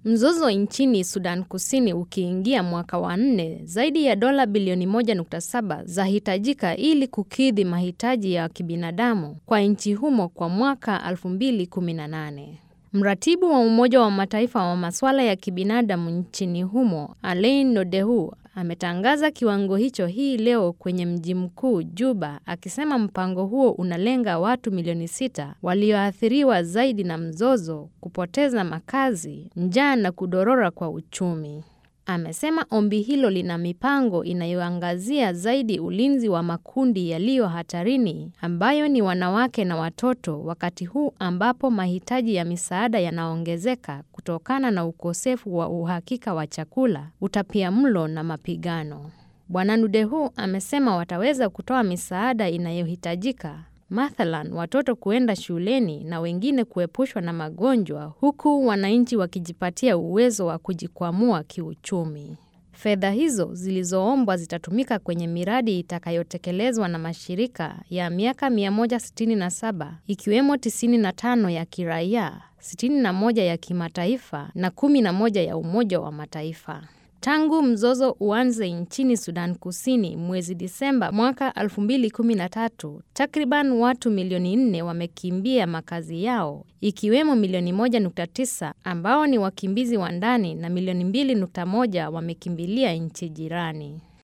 Mzozo nchini Sudan Kusini ukiingia mwaka wa nne, zaidi ya dola bilioni 1.7 zahitajika ili kukidhi mahitaji ya kibinadamu kwa nchi humo kwa mwaka 2018. Mratibu wa Umoja wa Mataifa wa masuala ya kibinadamu nchini humo, Alain Nodehu, ametangaza kiwango hicho hii leo kwenye mji mkuu Juba, akisema mpango huo unalenga watu milioni sita walioathiriwa zaidi na mzozo, kupoteza makazi, njaa na kudorora kwa uchumi. Amesema ombi hilo lina mipango inayoangazia zaidi ulinzi wa makundi yaliyo hatarini ambayo ni wanawake na watoto, wakati huu ambapo mahitaji ya misaada yanaongezeka kutokana na ukosefu wa uhakika wa chakula, utapiamlo na mapigano. Bwana Nudehu amesema wataweza kutoa misaada inayohitajika mathalan watoto kuenda shuleni na wengine kuepushwa na magonjwa huku wananchi wakijipatia uwezo wa kujikwamua kiuchumi. Fedha hizo zilizoombwa zitatumika kwenye miradi itakayotekelezwa na mashirika ya miaka 167 ikiwemo 95 ya kiraia, 61 ya kimataifa na 11 ya Umoja wa Mataifa. Tangu mzozo uanze nchini Sudan Kusini mwezi Disemba mwaka 2013, takriban watu milioni nne wamekimbia makazi yao, ikiwemo milioni 1.9 ambao ni wakimbizi wa ndani na milioni 2.1 wamekimbilia nchi jirani.